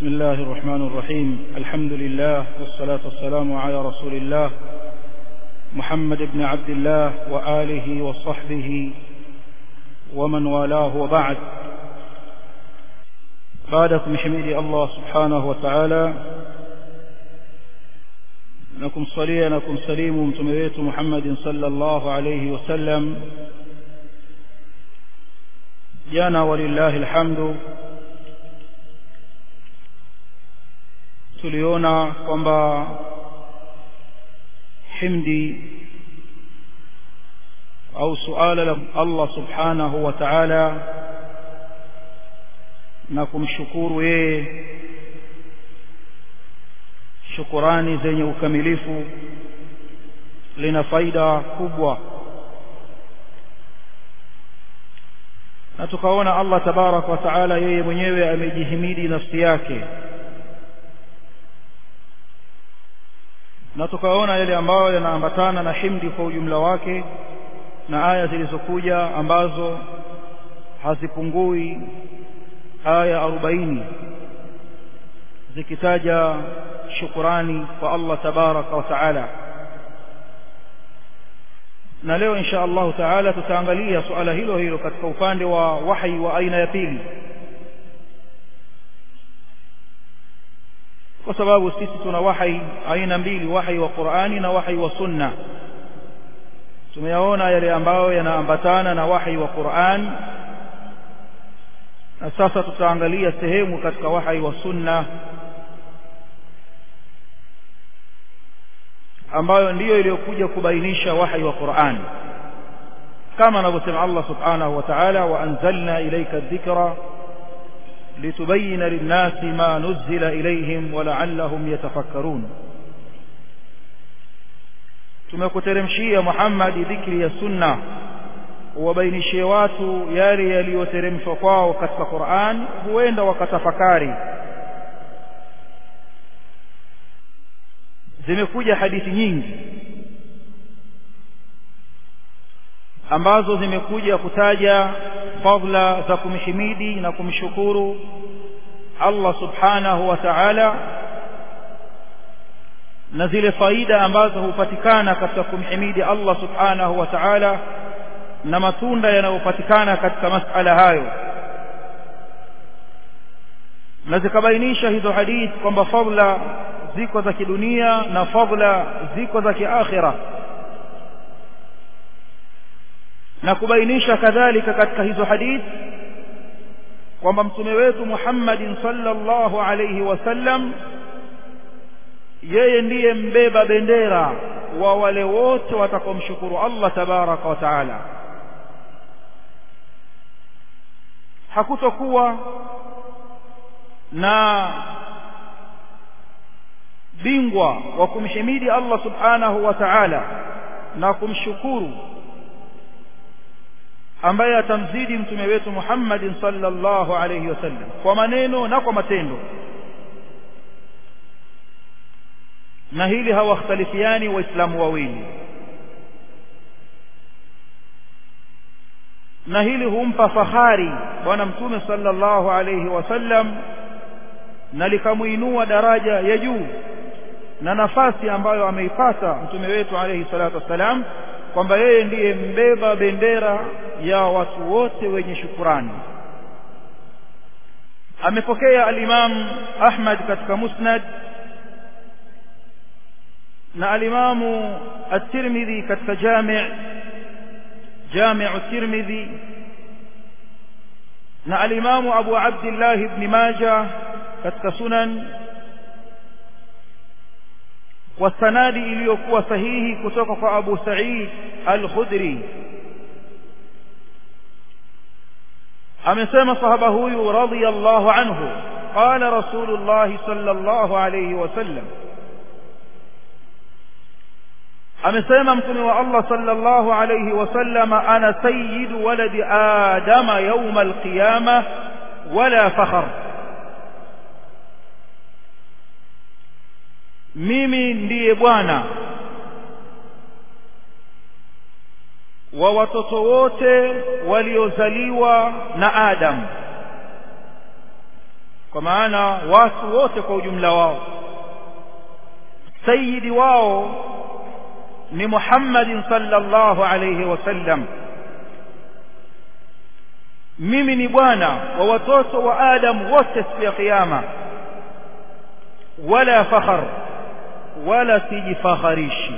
بسم الله الرحمن الرحيم الحمد لله والصلاة والسلام على رسول الله محمد بن عبد الله وآله وصحبه ومن والاه وبعد بعدكم حميد الله سبحانه وتعالى نكم صليا نكم سليم متمويت محمد صلى الله عليه وسلم jana walillahi alhamdu tuliona kwamba himdi au suala la Allah subhanahu wa ta'ala na kumshukuru yeye shukurani zenye ukamilifu lina faida kubwa na tukaona Allah tabarak wa taala yeye mwenyewe amejihimidi nafsi yake na tukaona yale ambayo yanaambatana na himdi kwa ujumla wake na aya zilizokuja ambazo hazipungui aya arobaini zikitaja shukurani kwa Allah tabaraka wa taala na leo insha Allah taala tutaangalia suala hilo hilo katika upande wa wahi wa aina ya pili kwa sababu sisi tuna wahi aina mbili wahi wa Qur'ani na wahi wa Sunna tumeyaona yale ambayo yanaambatana na wahi wa Qur'an na sasa tutaangalia sehemu katika wahi wa Sunna ambayo ndiyo iliyokuja kubainisha wahi wa Qur'an kama anavyosema Allah subhanahu wa ta'ala wa anzalna ilayka dhikra litubayyana lin-nasi ma nuzila ilayhim wa la'allahum yatafakkarun tumekuteremshia Muhammad dhikri ya sunna uwabainishie watu yale yaliyoteremshwa kwao katika Qur'an huenda wakatafakari zimekuja hadithi nyingi ambazo zimekuja kutaja fadla za kumhimidi na kumshukuru Allah subhanahu wa ta'ala na zile faida ambazo hupatikana katika kumhimidi Allah subhanahu wa ta'ala na matunda yanayopatikana katika masala hayo na zikabainisha hizo hadithi kwamba fadla ziko za kidunia na fadla ziko za kiakhira na kubainisha kadhalika katika hizo hadithi kwamba mtume wetu Muhammadin sallallahu alayhi wasallam yeye ndiye mbeba bendera wa wale wote watakaomshukuru Allah tabaraka wa taala hakutokuwa na bingwa wa kumhimidi Allah subhanahu wa ta'ala na kumshukuru ambaye atamzidi mtume wetu Muhammad sallallahu alayhi wasallam kwa maneno na kwa matendo na hili hawakhtalifiani waislamu wawili na hili humpa fahari bwana mtume sallallahu alayhi wasallam na likamuinua daraja ya juu na nafasi ambayo ameipata mtume wetu alayhi salatu wassalam kwamba yeye ndiye mbeba bendera ya watu wote wenye shukurani amepokea al-Imam Ahmad katika Musnad na al-Imam at-Tirmidhi katika Jami' Jami' at-Tirmidhi na al-Imam Abu Abdullah ibn Majah katika Sunan kwa sanadi iliyokuwa sahihi kutoka kwa Abu Sa'id Al-Khudri amesema sahaba huyu radhiyallahu anhu qala rasulullah sallallahu alayhi wasallam amesema mtume wa Allah sallallahu alayhi wasallam ana sayyidu waladi adama yawm al-qiyamah wala fakhr mimi ndiye bwana wa watoto wote waliozaliwa na Adam kwa maana watu wote kwa ujumla wao sayyidi wao ni Muhammadin sallallahu alayhi wasallam mimi ni bwana wa watoto wa Adam wote siku ya kiyama wala fakhar wala sijifakharishi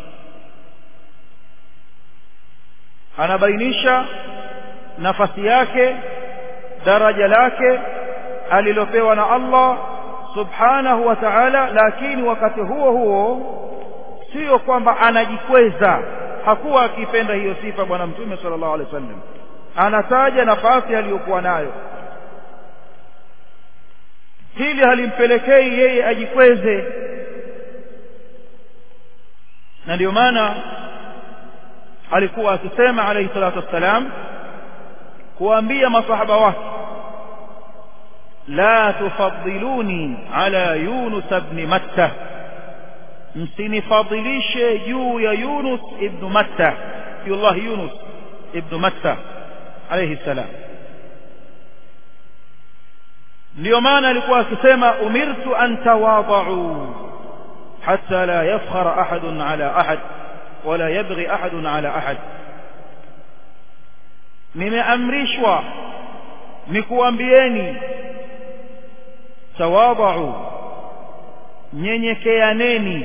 anabainisha nafasi yake daraja lake alilopewa na Allah subhanahu wa ta'ala lakini wakati huo huo sio kwamba anajikweza hakuwa akipenda hiyo sifa bwana mtume sallallahu alaihi wasallam anataja nafasi aliyokuwa nayo hili halimpelekei yeye ajikweze na ndio maana alikuwa akisema alayhi salatu wassalam kuambia masahaba wake la tufaddiluni ala yunus ibn matta msinifadhilishe juu ya yunus ibn matta yullah yunus ibn matta alayhi salam ndio maana alikuwa akisema umirtu an tawadau hatta la yafkhara ahadun ala ahad wala yabghi ahadun ala ahad nimeamrishwa nikuambieni tawadau nyenyekeaneni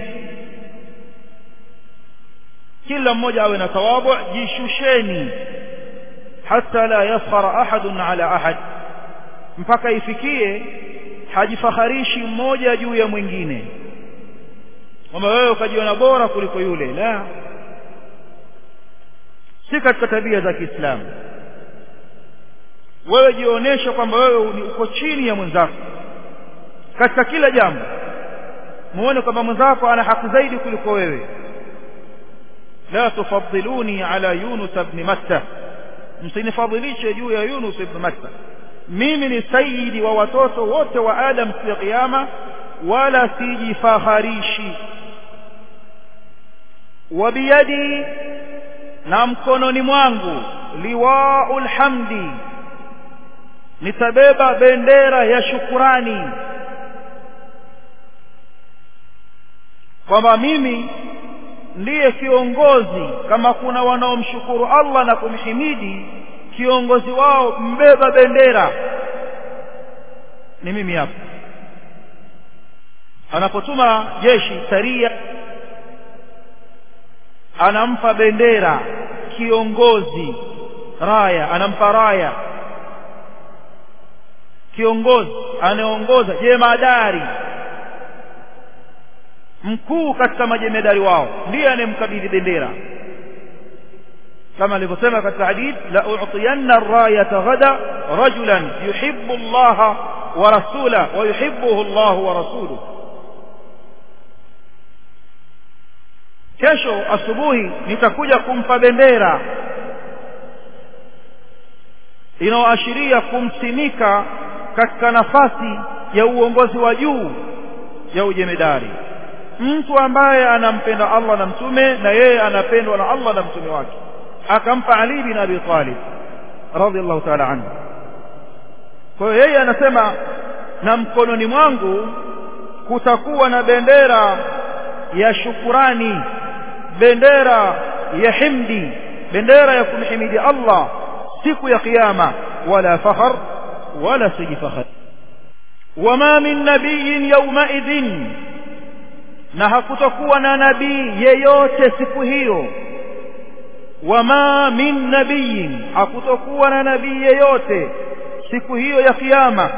kila mmoja awe na tawadhu jishusheni hata la yafkhara ahadun ala ahad mpaka ifikie hajifakharishi mmoja juu ya mwingine kwamba wewe ukajiona bora kuliko yule la si katika tabia za Kiislamu wewe jionyeshe kwamba wewe uko chini ya mwenzako katika kila jambo muone kwamba mwenzako ana haki zaidi kuliko wewe la tufaddiluni ala yunus ibn matta msinifadhilishe juu ya yunus ibn matta mimi ni sayyidi wa watoto wote wa adam siku ya kiyama wala sijifaharishi wabiyadi na mkononi mwangu liwaul hamdi nitabeba bendera ya shukurani kwamba mimi ndiye kiongozi kama kuna wanaomshukuru Allah na kumhimidi kiongozi wao mbeba bendera ni mimi hapa anapotuma jeshi saria anampa bendera kiongozi raya anampa raya kiongozi anayeongoza jemadari mkuu katika majemedari wao ndiye anemkabidhi bendera kama alivyosema katika hadith la u'tiyanna ar-rayata ghada rajulan yuhibbu Allah wa rasula wa yuhibbuhu Allah wa rasuluhu kesho asubuhi nitakuja kumpa bendera inayoashiria kumsimika katika nafasi ya uongozi wa juu ya ujemedari mtu ambaye anampenda Allah na mtume na yeye anapendwa na Allah na mtume wake akampa Ali bin Abi Talib radhiallahu ta'ala anhu kwa hiyo yeye anasema na mkononi mwangu kutakuwa na bendera ya shukurani bendera ya himdi bendera ya kumhimidi Allah siku ya kiyama wala fakhar wala sijifakhar wama min nabiyyin yawmaidhin na hakutakuwa na nabii yeyote siku hiyo wama min nabiyin hakutakuwa na nabii yeyote siku hiyo ya kiyama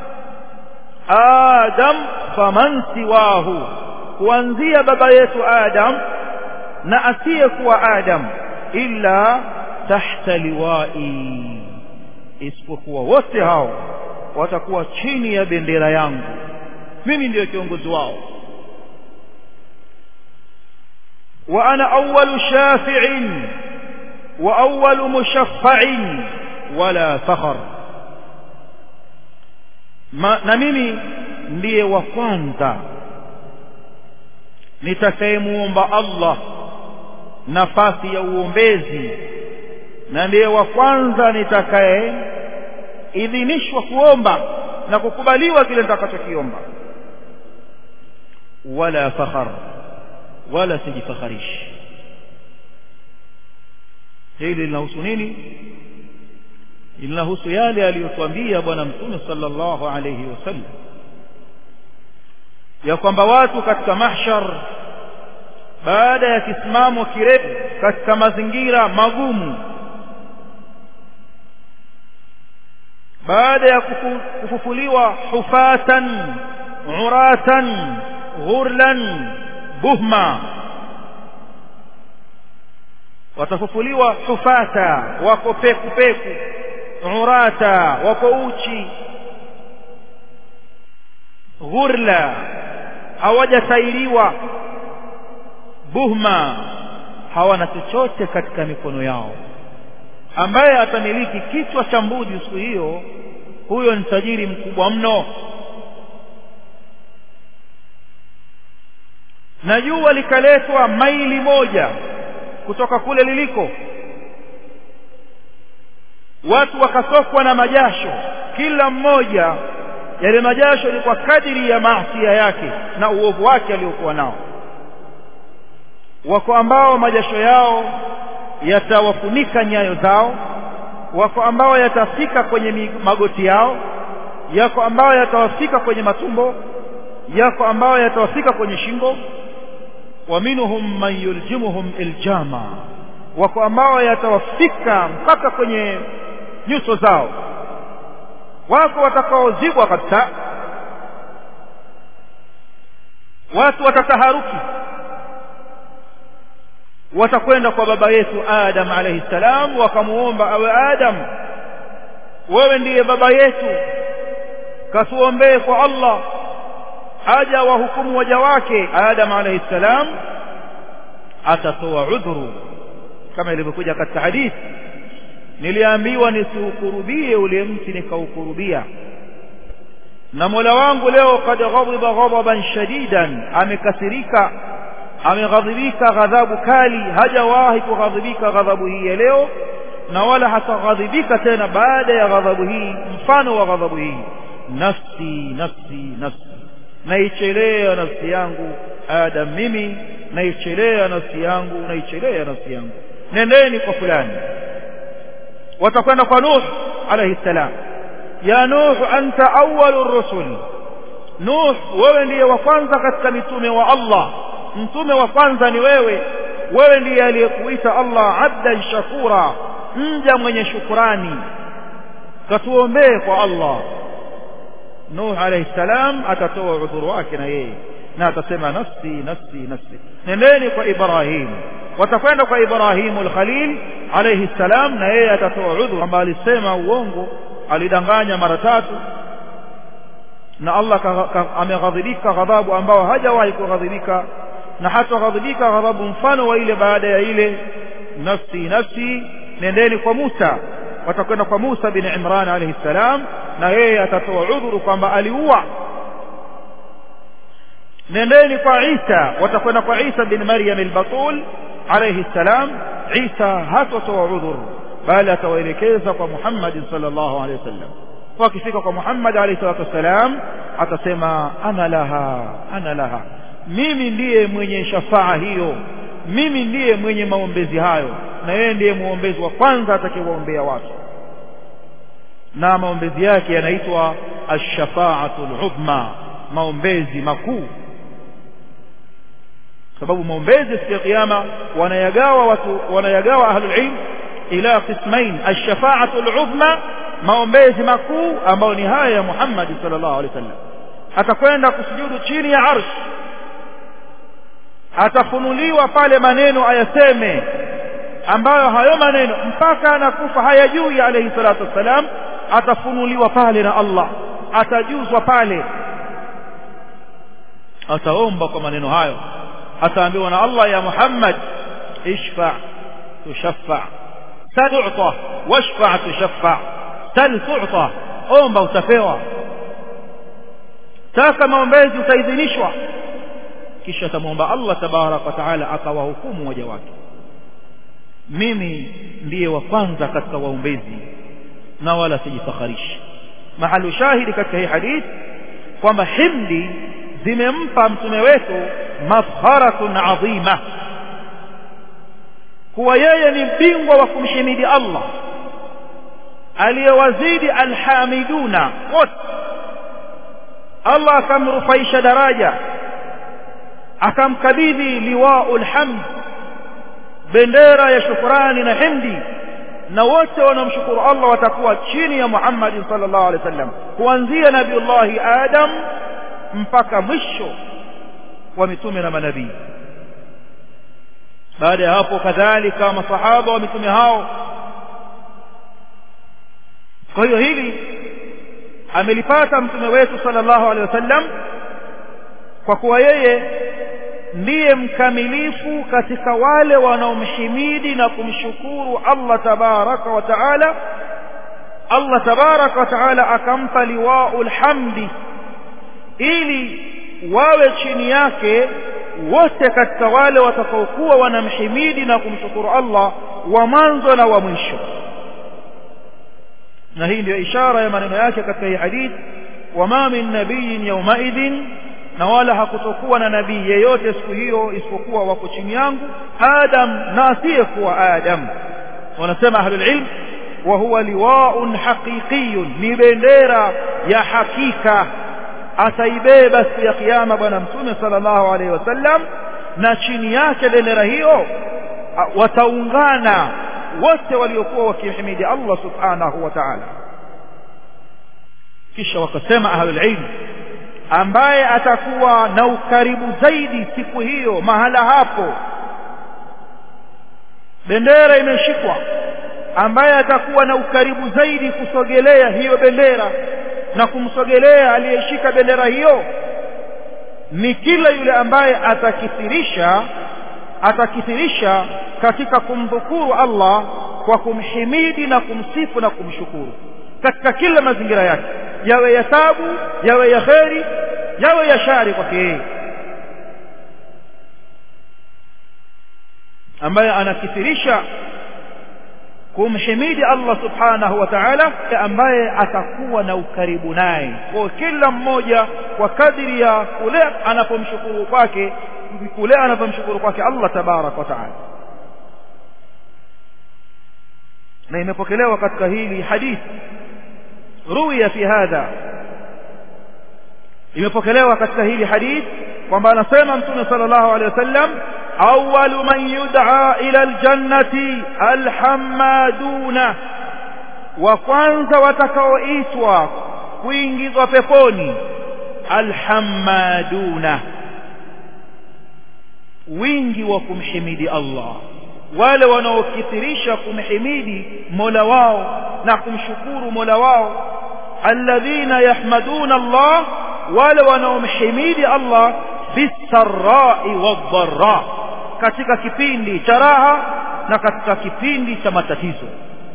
adam faman siwahu kuanzia baba yetu adam na asiyekuwa adam illa tahta liwai isipokuwa wote hao watakuwa chini ya bendera yangu mimi ndiyo kiongozi wao وأنا أول شافع وأول مشفع ولا فخر ما na mimi ndiye wa kwanza nitakayemuomba Allah nafasi ya uombezi na ndiye wa kwanza nitakaye idhinishwa kuomba na kukubaliwa kile nitakachokiomba wala fakhar wala sijifakharishi hili linahusu nini linahusu yale aliyotuambia bwana mtume sallallahu alayhi wasallam ya kwamba watu katika mahshar baada ya kisimamo kirefu katika mazingira magumu baada ya kufufuliwa hufatan uratan ghurlan buhma watafufuliwa hufata wako peku peku urata wako uchi ghurla hawajatairiwa buhma hawana chochote katika mikono yao ambaye atamiliki kichwa cha mbuzi siku hiyo huyo ni tajiri mkubwa mno na jua likaletwa maili moja kutoka kule liliko watu wakasokwa na majasho kila mmoja yale majasho ni kwa kadiri ya maasia yake na uovu wake aliokuwa nao wako ambao majasho yao yatawafunika nyayo zao wako ambao yatafika kwenye magoti yao yako ambao yatawafika kwenye matumbo yako ambao yatawafika kwenye shingo wa minhum man yuljimuhum iljama wako ambao yatawafika mpaka kwenye nyuso zao wako watakaozibwa kabisa watu watataharuki watakwenda kwa baba yetu Adam alayhi salam wakamuomba awe Adam wewe ndiye baba yetu katuombee kwa Allah aja wahukumu waja wake Adam alayhi salam atatoa udhuru kama ilivyokuja katika hadithi niliambiwa nisiukurubie ule mti nikaukurubia na Mola wangu leo kad ghadiba ghadaban shadidan amekasirika ameghadhibika ghadhabu kali hajawahi kughadhibika ghadhabu hii ya leo na wala hataghadhibika tena baada ya ghadhabu hii mfano wa ghadhabu hii nafsi nafsi nafsi naichelea nafsi yangu adam mimi naichelea nafsi yangu naichelea nafsi yangu nendeni kwa fulani watakwenda kwa nuh alayhi salam ya nuh anta awwalur rusul nuh wewe ndiye wa kwanza katika mitume wa Allah mtume wa kwanza ni wewe wewe ndiye aliyekuita Allah abdan shakura mja mwenye shukurani katuombee kwa Allah Nuh alayhi salam atatoa udhuru wake na yeye na atasema nafsi nafsi nafsi nendeni kwa Ibrahim watakwenda kwa Ibrahim al-Khalil alayhi salam na yeye atatoa udhuru kwamba alisema uongo alidanganya mara tatu na Allah ameghadhibika ghadhabu ambao hajawahi kughadhibika na hata ghadhibika ghadhabu mfano wa ile baada ya ile nafsi nafsi nendeni kwa Musa watakwenda kwa Musa bin Imran alayhi salam na yeye atatoa udhuru kwamba aliua nendeni kwa Isa watakwenda kwa Isa bin Maryam al-Batul alayhi salam Isa hatotoa udhuru bali atawaelekeza kwa Muhammad sallallahu alayhi wasallam wakifika kwa Muhammad alayhi salatu wasalam atasema ana laha ana laha mimi ndiye mwenye shafaa hiyo mimi ndiye mwenye maombezi hayo na yeye ndiye muombezi wa kwanza atakayewaombea watu na maombezi yake yanaitwa ash-shafa'atu al-udma maombezi makuu sababu maombezi siku ya kiyama wanayagawa watu wanayagawa ahlul ilm ila qismain ash-shafa'atu al-udma maombezi makuu ambayo ni haya ya Muhammad sallallahu alaihi wasallam atakwenda kusujudu chini ya arsh atafunuliwa pale maneno ayaseme ambayo hayo maneno mpaka anakufa hayajui alayhi salatu wassalam atafunuliwa pale na Allah atajuzwa pale ataomba kwa maneno hayo ataambiwa na Allah ya Muhammad ishfa tushaffa tad'ta washfa tushaffa sal tu'ta omba utapewa taka maombezi utaidhinishwa kisha atamwomba Allah tabarak wa taala akawahukumu waja wake mimi ndiye wa kwanza katika waombezi na wala sijifakharishi mahalu shahidi katika hii hadithi kwamba himdi zimempa mtume wetu mafharatun adhima kuwa yeye ni bingwa wa kumhimidi Allah aliyewazidi alhamiduna wote Allah akamrufaisha daraja akamkabidhi liwaul hamd bendera ya shukrani na himdi na wote wanaomshukuru Allah watakuwa chini ya Muhammad sallallahu alaihi wasallam kuanzia nabiullahi Adam mpaka mwisho wa mitume na manabii baada ya hapo kadhalika masahaba wa mitume hao kwa hiyo hili amelipata mtume wetu sallallahu alaihi wasallam kwa kuwa yeye ndiye mkamilifu katika wale wanaomhimidi na kumshukuru Allah tabaraka wa taala Allah tabaraka wa taala akampa liwaul hamdi ili wawe chini yake wote katika wale watakaokuwa wanamhimidi na kumshukuru Allah wa mwanzo na wa mwisho na hii ndio ishara ya maneno yake katika hii hadith wama min nabiyin yaumaidhin na wala hakutokuwa na nabii yeyote siku hiyo isipokuwa wako chini yangu adam na asiyekuwa adam wanasema ahlul ilm wa huwa liwaun haqiqiyun ni bendera ya hakika ataibeba siku ya kiyama bwana mtume sallallahu alaihi wasallam na chini yake bendera hiyo wataungana wote waliokuwa wakimhimidi Allah subhanahu wa ta'ala kisha wakasema ahlul ilm ambaye atakuwa na ukaribu zaidi siku hiyo mahala hapo bendera imeshikwa ambaye atakuwa na ukaribu zaidi kusogelea hiyo bendera na kumsogelea aliyeshika bendera hiyo ni kila yule ambaye atakithirisha atakithirisha katika kumdhukuru Allah kwa kumhimidi na kumsifu na kumshukuru katika kila mazingira yake yawe ya tabu yawe ya kheri yawe ya shari kwake yeye ambaye anakithirisha kumhimidi Allah subhanahu wa ta'ala ambaye atakuwa na ukaribu naye kwa kila mmoja kwa kadiri ya kule anapomshukuru kwake kule anapomshukuru kwake Allah tabarak wa ta'ala na imepokelewa katika hili hadithi ruwiya fi hadha imepokelewa katika hili hadith kwamba anasema mtume sallallahu alaihi wasallam awwalu man yud'a ila aljannati alhamaduna wa kwanza watakaoitwa kuingizwa peponi alhamaduna wingi wa kumhimidi Allah wale wanaokithirisha kumhimidi Mola wao na kumshukuru Mola wao alladhina yahmaduna Allah wale wanaomhimidi Allah bisarrai wadharra katika kipindi cha raha na katika kipindi cha matatizo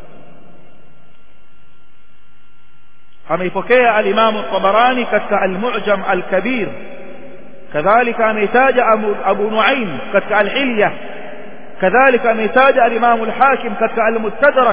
ameipokea al-Imam al-Tabarani katika al-Mu'jam al-Kabir kadhalika ameitaja Abu Nuaim katika al-Hilya kadhalika ameitaja al-Imam al-Hakim katika al-Mustadrak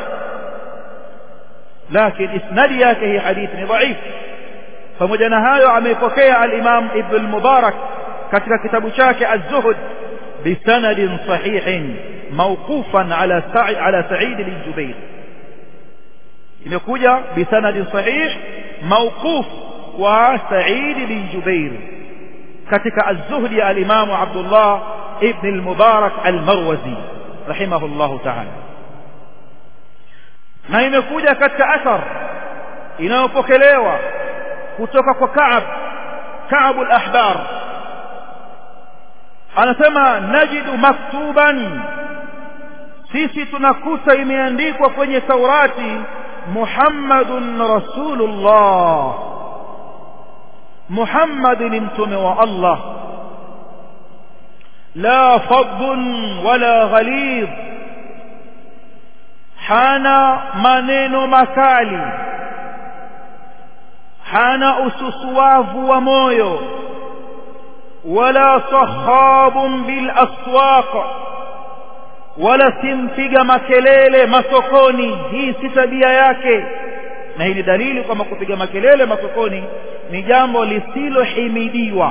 lakini isnadi yake hii hadithi ni dhaif pamoja na hayo ameipokea al-Imam Ibn al-Mubarak katika kitabu chake az-Zuhd bisanadin sahihin mawqufan ala Sa'id ala Sa'id bin Jubair imekuja bisanadin sahih mawquf wa Sa'id bin Jubair katika az-Zuhd ya al-Imam Abdullah ibn al-Mubarak al-Marwazi rahimahullahu ta'ala na imekuja katika athar inayopokelewa kutoka kwa Ka'ab Ka'ab al-Ahbar anasema najidu maktuban sisi tunakuta imeandikwa kwenye Taurati Muhammadun Rasulullah Muhammad ni mtume wa Allah la fadhun wala ghalidh hana maneno makali hana ususuwavu wa moyo wala sahabun bil aswaq wala simpiga makelele masokoni hii si tabia yake na hii ni dalili kwamba kupiga makelele masokoni ni jambo lisilohimidiwa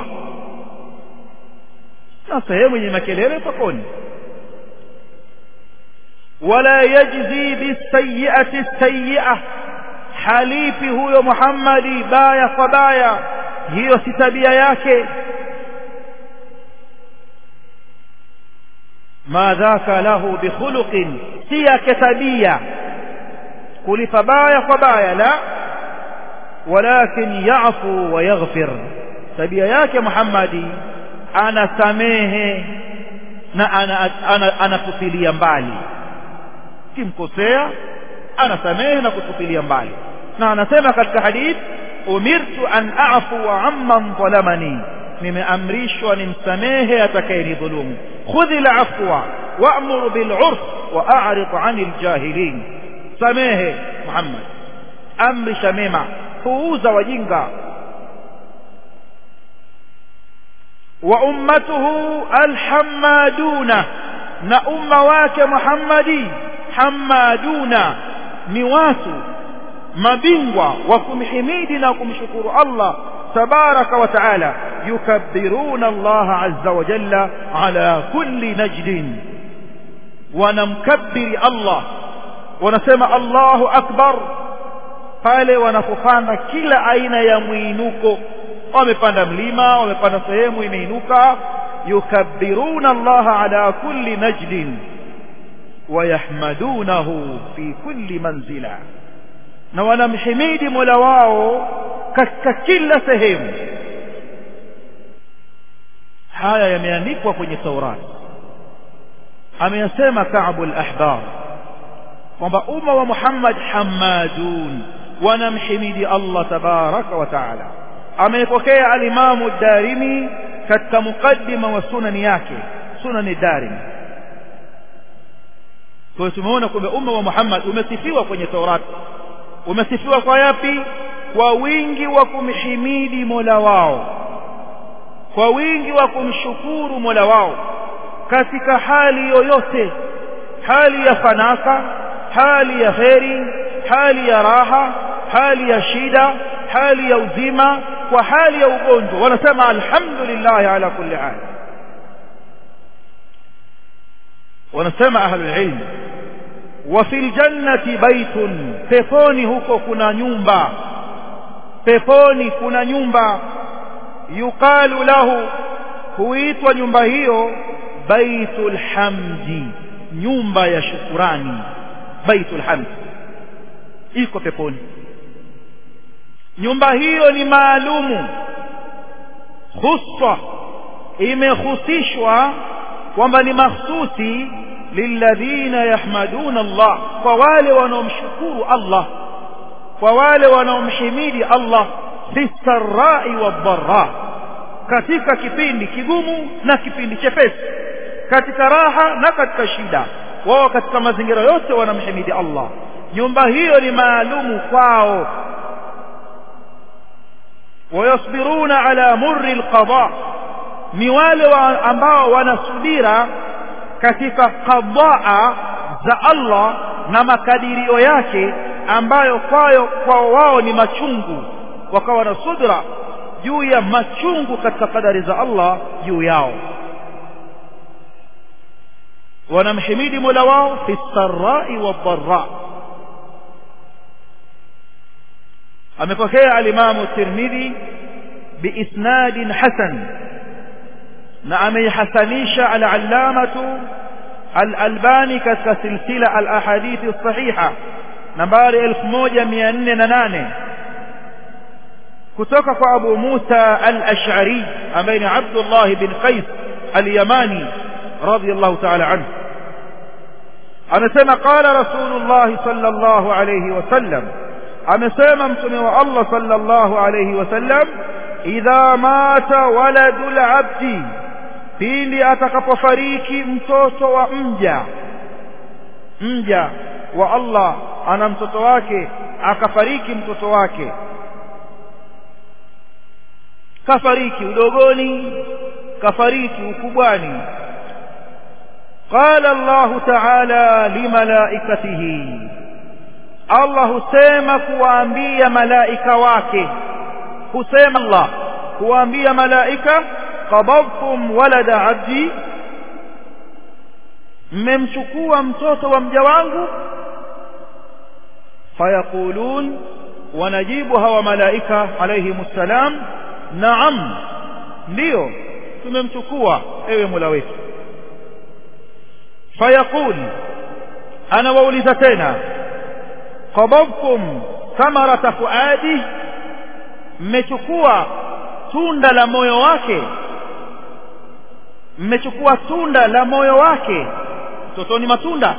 na sehemu yenye makelele sokoni wala yajzi bisayiati sayia halifi huyo Muhammadi baya kwa baya hiyo si tabia yake ma dhaka lahu bikhuluqin si yake tabia kulipa baya kwa baya la walakin yafu wa yaghfir tabia yake Muhammadi anasamehe na anatupilia mbali kimkosea anasamehe na kutupilia mbali na anasema katika hadith umirtu an a'fu amman zalamani nimeamrishwa nimsamehe atakayenidhulumu khudhi al-afwa wa'mur bil 'urf wa a'rid 'anil jahilin samehe Muhammad amrisha mema puuza wajinga wa ummatuhu alhamaduna na umma wake Muhammadi hamaduna ni watu mabingwa wa kumhimidi na kumshukuru Allah tabaraka wa taala yukabbiruna Allah azza wa jalla ala kulli najdin wanamkabbiri Allah wanasema Allahu akbar pale wanapopanda kila aina ya mwinuko wamepanda mlima wamepanda sehemu imeinuka yukabbiruna Allah ala kulli najdin wayahmadunahu fi kulli manzila na wanamhimidi Mola wao katika kila sehemu haya yameandikwa kwenye Taurat ameyasema Ka'b al-Ahbar kwamba umma wa Muhammad hamadun wanamhimidi Allah tabaraka wa taala amepokea alimamu darimi katika mukaddima wa sunani yake sunani darimi kwa tumeona kwamba umma wa Muhammad umesifiwa kwenye Taurat umesifiwa kwa yapi kwa wingi wa kumhimidi Mola wao kwa wingi wa kumshukuru Mola wao katika hali yoyote hali ya fanaka hali ya kheri hali ya raha hali ya shida hali ya uzima kwa hali ya ugonjwa wanasema alhamdulillah ala kulli hal wanasema ahlul ilm wa fil jannati baitun peponi huko kuna nyumba peponi kuna nyumba yuqalu lahu huitwa nyumba hiyo baitul hamdi nyumba ya shukurani baitul hamdi iko peponi nyumba hiyo ni maalumu khuswa imehusishwa kwamba ni mahsusi lilladhina yahmaduna Allah kwa wale wanaomshukuru Allah kwa wale wanaomhimidi Allah fi sarai wadharra katika kipindi kigumu na kipindi chepesi katika raha na katika shida wao katika mazingira yote wanamhimidi Allah nyumba hiyo ni maalumu kwao wayasbiruna ala murri alqada ni wale wa ambao wanasubira katika qadaa za Allah na makadirio yake ambayo kwayo kwao wao ni machungu wakawa na subra juu ya machungu katika kadari za Allah juu yao wanamhimidi Mola wao fi sarai wadharra amepokea alimamu Tirmidhi biisnadin hasan na ameihasanisha al-allamatu al-albani katika silsila al-ahadithi sahiha nambari 1408 kutoka kwa Abu Musa al-Ash'ari ambaye ni Abdullah bin Qais al-Yamani radiyallahu ta'ala anhu anasema qala Rasulullah sallallahu alayhi wasallam amesema mtume wa Allah sallallahu alayhi wasallam idha mata waladul abdi pindi atakapofariki mtoto wa mja mja wa Allah ana mtoto wake akafariki mtoto wake kafariki udogoni kafariki ukubwani قال الله تعالى لملائكته Allah husema kuwaambia malaika wake husema Allah kuwaambia malaika qabadtum walada abdi mmemchukua mtoto wa mja wangu fayaqulun wanajibu hawa malaika alayhimus salam naam ndio tumemchukua ewe Mola wetu fayaqul ana wauliza tena qabadtum thamarata fuadi mmechukua tunda la moyo wake mmechukua tunda la moyo wake mtoto ni matunda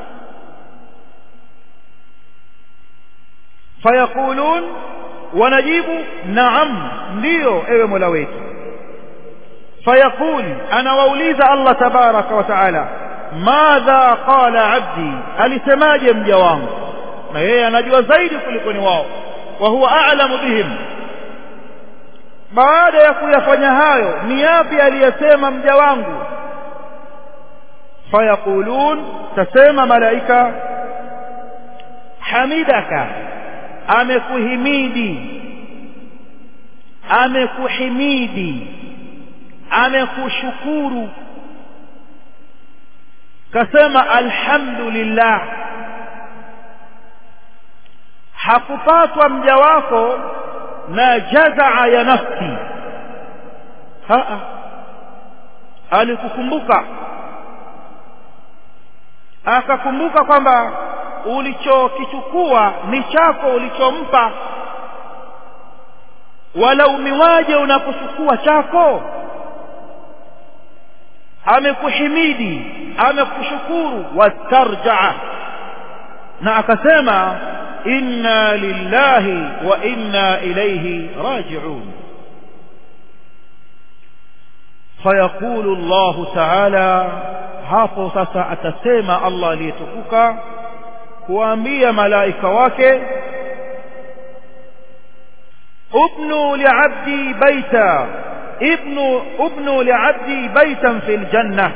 fayaqulun wanajibu naam ndio ewe mola wetu fayaqul anawauliza allah tabaraka wa taala madha qala abdi alisemaje mja wangu na yeye anajua zaidi kuliko ni wao wa huwa a'lamu bihim baada ya kuyafanya hayo ni yapi aliyesema mja wangu fayaqulun tasema malaika hamidaka amekuhimidi amekuhimidi amekushukuru kasema alhamdulillah hakupatwa mja wako na jazaa ya nafsi haa alikukumbuka akakumbuka kwamba ulichokichukua ni chako ulichompa walaumiwaje unapochukua chako amekuhimidi amekushukuru wastarjaa na akasema inna lillahi wa inna ilayhi raji'un fayaqulu Allah ta'ala hapo sasa atasema Allah aliyetukuka kuambia malaika wake ubnu li'abdi baita ibnu ubnu li'abdi baitan fil janna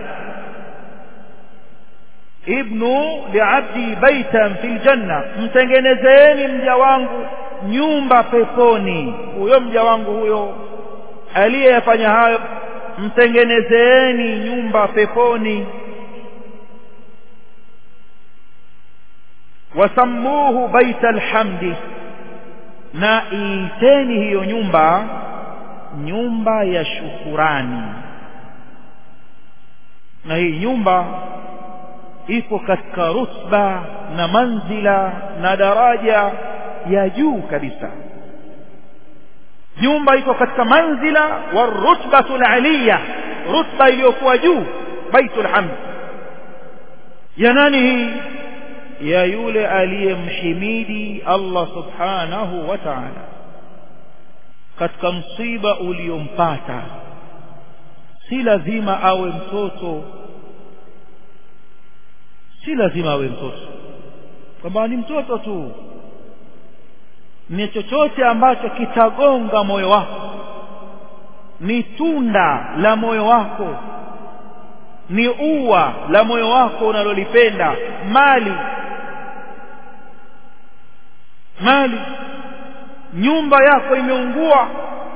ibnu li'abdi baitan fil janna mtengenezeeni mja wangu nyumba peponi huyo mja wangu huyo aliyefanya hayo mtengenezeeni nyumba peponi wasammuhu baita alhamdi na iiteni hiyo nyumba nyumba ya shukurani na hii nyumba iko katika rutba na manzila na daraja ya juu kabisa nyumba iko katika manzila wa rutbatu aliyya rutba iliyokuwa juu baitul hamd ya nani hii ya yule aliyemhimidi Allah subhanahu wa ta'ala katika msiba uliompata si lazima awe mtoto si lazima awe mtoto kwamba ni mtoto tu ni chochote ambacho kitagonga moyo wako ni tunda la moyo wako ni ua la moyo wako unalolipenda mali mali nyumba yako imeungua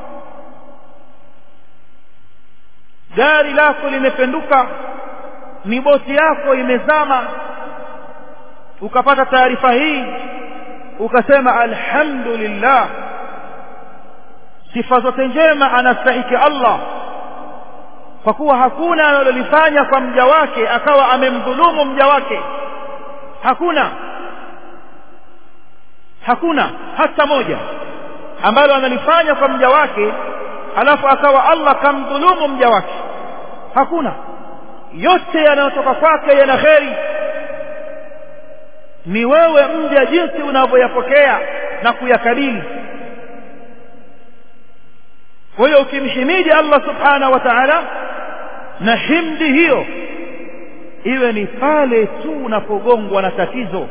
gari lako limependuka ni boti yako imezama ukapata taarifa hii ukasema alhamdulillah sifa zote njema anastahiki Allah kwa kuwa hakuna analolifanya kwa mja wake akawa amemdhulumu mja wake hakuna hakuna hata moja ambalo analifanya kwa mja wake alafu akawa Allah kamdhulumu mja wake hakuna yote yanayotoka kwake yana kheri ni wewe mja jinsi unavyoyapokea na kuyakabili kwa hiyo ukimhimidi Allah subhanahu wa ta'ala na himdi hiyo iwe ni pale tu unapogongwa na tatizo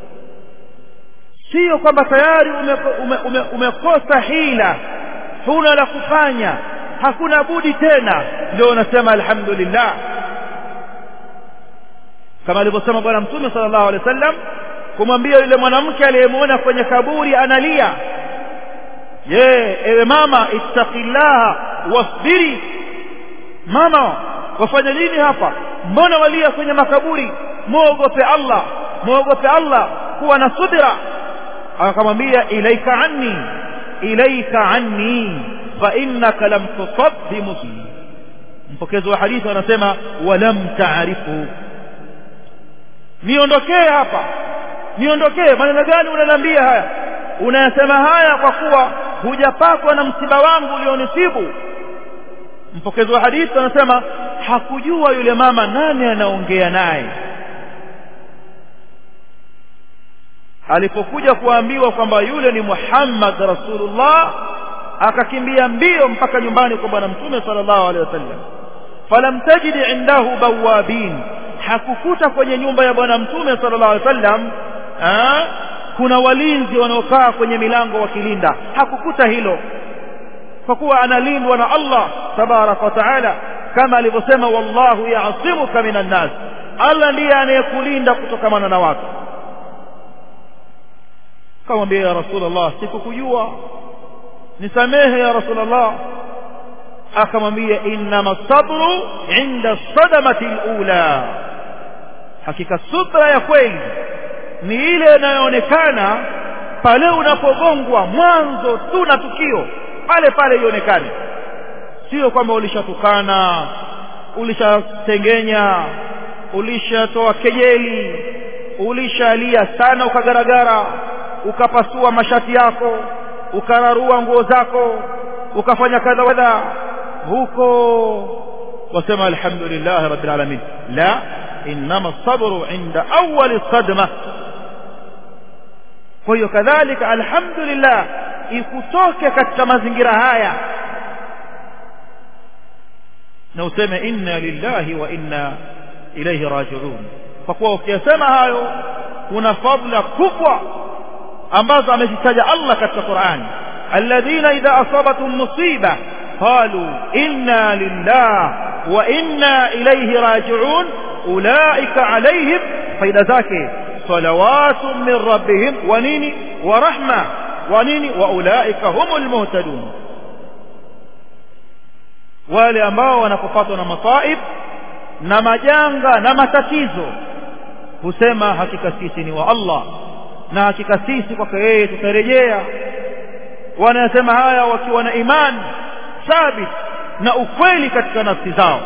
sio kwamba tayari umekosa ume, ume, ume hila huna la kufanya hakuna budi tena ndio unasema alhamdulillah kama alivyosema bwana mtume sallallahu alaihi wasallam kumwambia yule mwanamke aliyemwona kwenye kaburi analia je ewe mama ittaqillaha wasbiri mama wafanya nini hapa mbona walia kwenye makaburi muogope Allah muogope Allah kuwa na subira akamwambia ilaika anni ilaika anni fa innaka lam tusab bi muslim mpokezi wa hadithi anasema walam taarifu niondokee hapa niondokee maneno gani unaniambia haya unayasema haya kwa kuwa hujapakwa na msiba wangu ulionisibu mpokezi wa hadithi anasema hakujua yule mama nani anaongea naye alipokuja kuambiwa kwamba yule ni Muhammad Rasulullah akakimbia mbio mpaka nyumbani kwa bwana mtume sallallahu alaihi wasallam falam tajid indahu bawabin hakukuta kwenye nyumba ya bwana mtume sallallahu alaihi wasallam kuna walinzi wanaokaa kwenye milango wakilinda hakukuta hilo kwa kuwa analindwa na Allah tabaraka wa taala kama alivyosema wallahu ya'simuka minan nas Allah ndiye anayekulinda kutokana na watu kamwambia ya rasulullah sikukujua nisamehe ya rasulullah akamwambia innama sabru inda sadamati alula hakika subra ya kweli ni ile inayoonekana pale unapogongwa mwanzo tu na tukio pale pale ionekane sio kwamba ulishatukana ulishatengenya ulishatoa kejeli ulishalia sana ukagaragara ukapasua mashati yako ukararua nguo zako ukafanya kadha kadha huko wasema alhamdulillah rabbil alamin la inma sabru inda awwal sadma kwa hiyo kadhalika alhamdulillah ikutoke katika mazingira haya na useme inna lillahi wa inna ilayhi raji'un kwa kuwa ukiyasema hayo kuna fadla kubwa ambazo amezitaja Allah katika Qur'an alladhina idha asabatuhum musiba qalu inna lillah wa inna ilayhi raji'un ulaika alayhim faida zake salawatun min rabbihim wa nini wa rahma wa nini wa ulaika humul muhtadun wale ambao wanapopatwa na masaib na majanga na matatizo husema hakika sisi ni wa Allah na hakika sisi kwake yeye tutarejea wanasema haya wakiwa na imani thabit na ukweli katika nafsi zao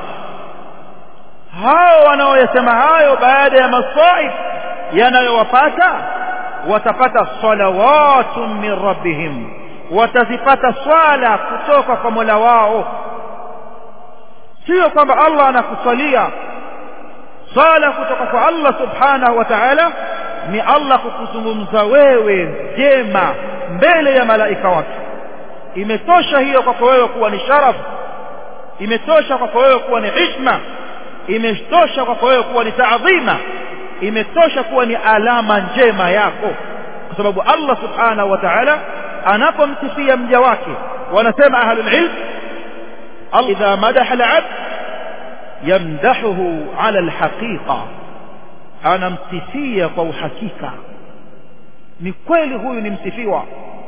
hao wanaoyasema hayo baada ya masaib yanayowapata watapata salawatun min rabbihim watazipata swala kutoka kwa Mola wao sio kwamba Allah anakusalia swala kutoka kwa Allah subhanahu wa ta'ala ni Allah kukuzungumza wewe jema mbele ya malaika wake imetosha hiyo kwako wewe kuwa ni sharaf imetosha kwako wewe kuwa ni hishma imetosha kwako wewe kuwa ni taadhima imetosha kuwa ni alama njema yako kwa sababu Allah subhanahu wa ta'ala anapomsifia mja wake wanasema ahlul ilm idha madaha al-abd yamdahuhu ala al-haqiqa anamsifia kwa uhakika ni kweli huyu ni msifiwa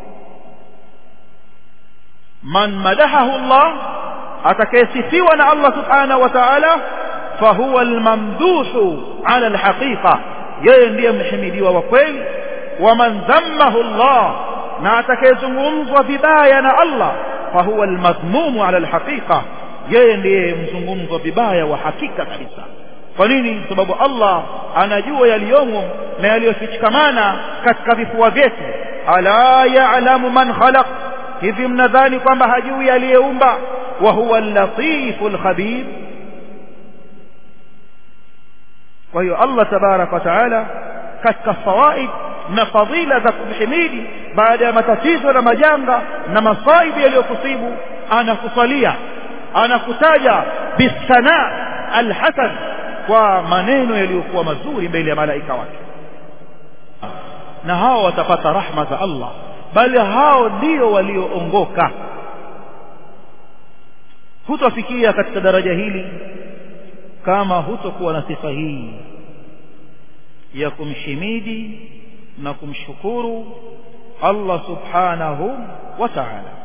man madahahu Allah atakayesifiwa na Allah subhanahu wa ta'ala fahuwa almamduhu ala alhaqiqa yeye ndiye mhimidiwa wa kweli wa man dhammahu Allah na atakayezungumzwa vibaya na Allah fahuwa almadhmumu ala alhaqiqa yeye ndiye mzungumzwa vibaya wa hakika kabisa kwa nini sababu Allah anajua yaliyomo na yaliyofichikamana katika vifua vyetu ala ya'lamu man khalaq hivi mnadhani kwamba hajui aliyeumba wa huwa al-latiful khabir kwa hiyo Allah tabarak wa taala katika fawaid na fadhila za kumhimidi baada ya matatizo na majanga na masaibu yaliyokusibu anakusalia anakutaja bisana alhasan kwa maneno yaliyokuwa mazuri mbele ya malaika wake na hao watapata rahma za Allah bali hao ndio walioongoka hutofikia katika daraja hili kama hutokuwa na sifa hii ya kumshimidi na kumshukuru Allah subhanahu wa ta'ala